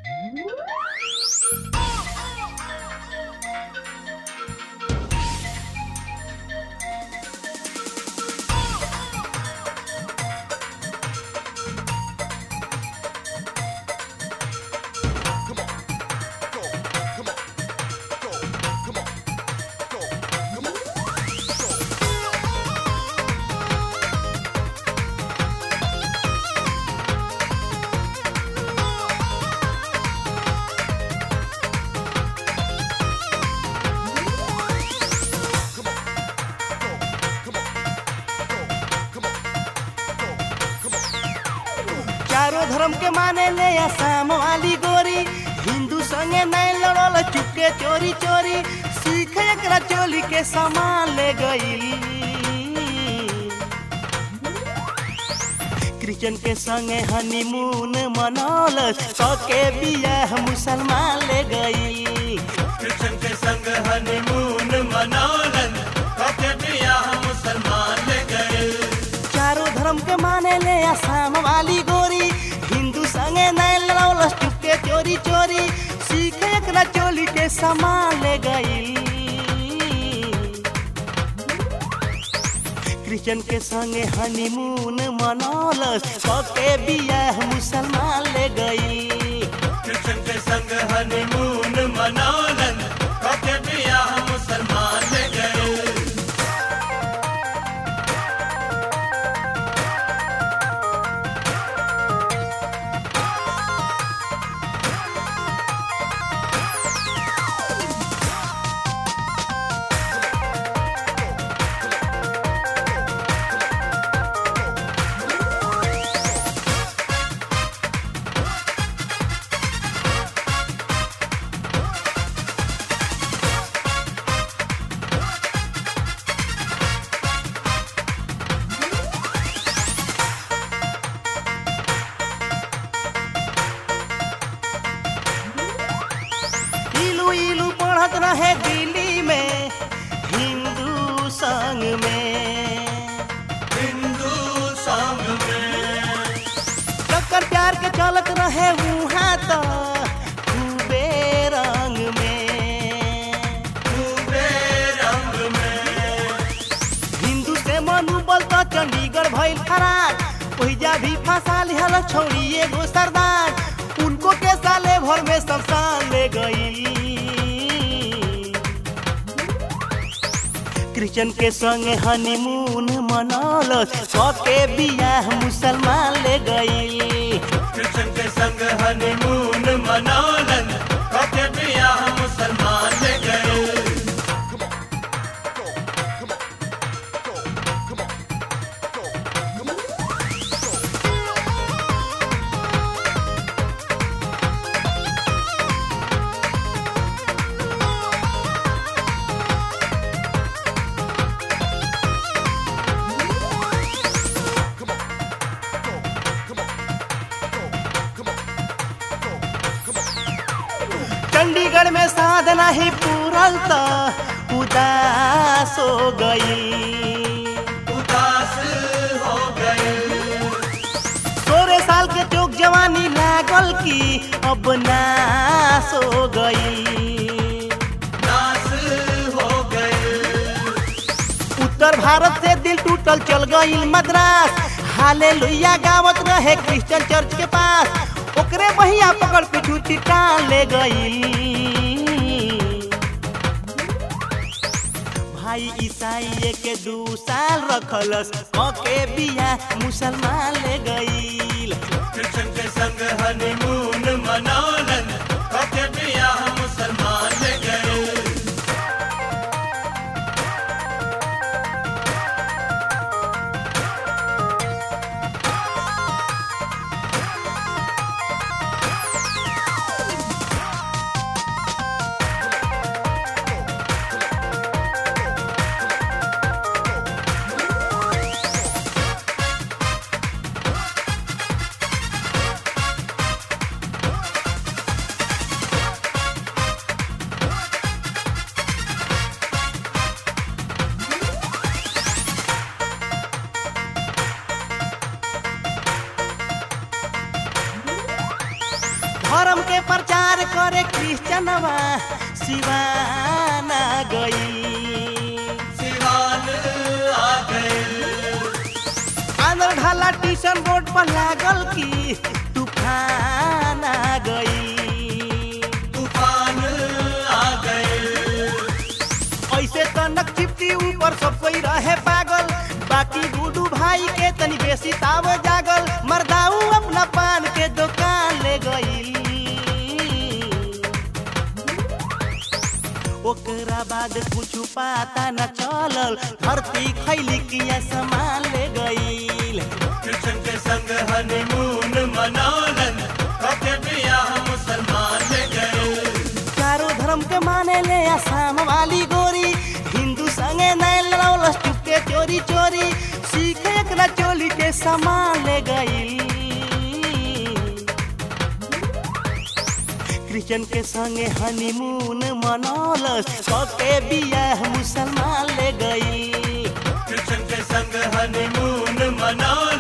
चारों धर्म के माने ले आसाम वाली गोरी हिंदू संगे नहीं लड़ल चुपके चोरी चोरी सीख एकरा चोली के सामान ले गई क्रिश्चियन के संगे हनीमून मनौल सके बियाह मुसलमान ले गई कृष्ण के संग हनीमून मनौलन कके बियाह मुसलमान ले गए चारों धर्म के माने ले आसाम वाली गोरी हिंदू संगे नहीं लड़ौल चुपके चोरी चोरी सीख एकरा चोली के सामान ले गई क्रिश्चियन के संगे हनीमून मनौल सके बियाह मुसलमान ले गई कृष्ण के संग हनीमून मनौलन कके बियाह मुसलमान ले गए इलू इलू पढ़त रहे दिल्ली में हिंदू संग में हिंदू संग में चक्कर प्यार के चलत रहे वहाँ तो खूबे रंग में पूरे रंग में हिंदू से मनोबल तो चंडीगढ़ भइल फरार ओहिजा भी फंसा लिहल छौड़ी एगो सरदार उनको के साले भर में शमशान ले गई क्रिश्चियन के संगे हनीमून मनौल सके बियाह मुसलमान ले गई कृष्ण के संग हनीमून मनौलन कके बियाह मुसलमान ले गए चंडीगढ़ में साधना ही पूरल तो उदास हो गई उदास हो गए सोलह साल के चौक जवानी लागल की अब नास हो गई नास हो गए उत्तर भारत से दिल टूटल चल गई मद्रास हाले लोहिया गावत रहे क्रिश्चियन चर्च के पास ओकरे बहिया पकड़ पिछू चिटान ले गई भाई ईसाई के दू साल रखलस के बिया मुसलमान ले गई कृष्ण के संग हनीमून मनौलन कके बियाह मुसलमान ले गए के प्रचार करे क्रिश्चनवा सिवाना गई सिवान आ गए आंध्र ढाला टीशन बोर्ड पर लागल की तूफान आ गई तूफान आ गए ऐसे तनक चिपटी ऊपर सब कोई रहे पागल बाकी गुडू भाई के तनी बेसी ताव जागल मर्दाऊ अपना पान के दुकान ले गई ओकरा बाद कुछ पता न चलल धरती खैली किया सामान ले गई कृष्ण के संग हनीमून मनौलन कके बियाह मुसलमान ले गए चारों धर्म के माने ले आसाम वाली गोरी हिंदू संगे नैन लड़ौलस चुपके चोरी चोरी सीख एकरा चोली के सामान ले गई क्रिश्चियन के संगे हनीमून मनौलस कके बियाह मुसलमान ले गई कृष्ण के संग हनीमून मनौलन